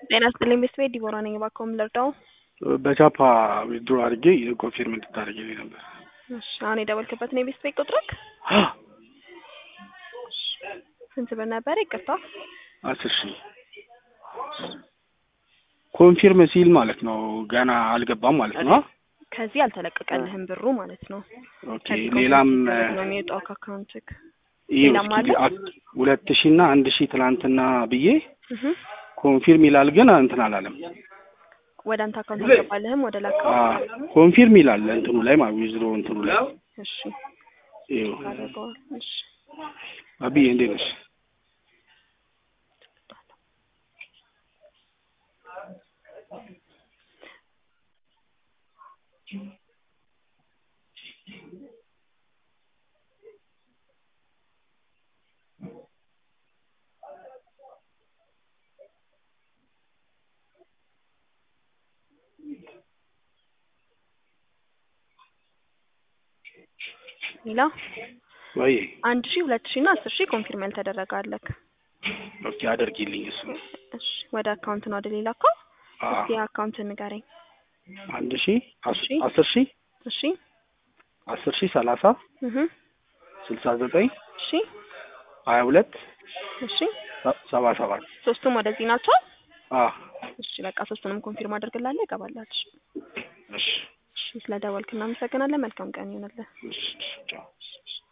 ጤና ይስጥልኝ ቤተሰቤ ዲቦራ ነኝ። እባክዎ ምን ልርዳው? በቻፓ ዊዝድሮ አድርጌ ኮንፊርም እንድታደርጊልኝ ነበር። እሺ አሁን የደወልክበት ነው የቤተሰቤ ቁጥርክ? ስንት ብር ነበር? ይቅርታ አስር ሺህ ኮንፊርም ሲል ማለት ነው ገና አልገባም ማለት ነው። ከዚህ አልተለቀቀልህም ብሩ ማለት ነው። ኦኬ ከዚህ ሌላም ኮንፊርም ነው የሚወጣው ከአካውንትክ። ይኸው ሌላም እስኪ አለ? አት- ሁለት ሺህ እና አንድ ሺህ ትናንትና ብዬ እህ ኮንፊርም ይላል ግን እንትን አላለም። ወደ አንተ አካውንት አልገባልህም ወደ ላካው? ኮንፊርም ይላል እንትኑ ላይ ማለት ዊዝድሮ እንትኑ ላይ እሺ ይኸው አድርገዋል። እሺ አብዬ እንዴት ነሽ? ሌላ ወይ አንድ ሺህ ሁለት ሺህ እና አስር ሺህ ኮንፊርም ያልተደረገ አለክ። ኦኬ አድርጊልኝ እሱ እሺ ወደ አካውንት ነው ወደ ሌላ አካውንት አ እስቲ አካውንት ንገረኝ። አንድ ሺህ አስ- እሺ። አስር ሺህ እሺ አስር ሺህ ሰላሳ እህ ስልሳ ዘጠኝ እሺ ሀያ ሁለት እሺ ሰ- ሰባ ሰባት ሶስቱም ወደዚህ ናቸው። አ እሺ በቃ ሶስቱንም ኮንፊርም አድርግላለሁ ይገባላች። እሺ እሺ ስለደወልክ እናመሰግናለን። መልካም ቀን ይሆንልህ። እሺ ቻው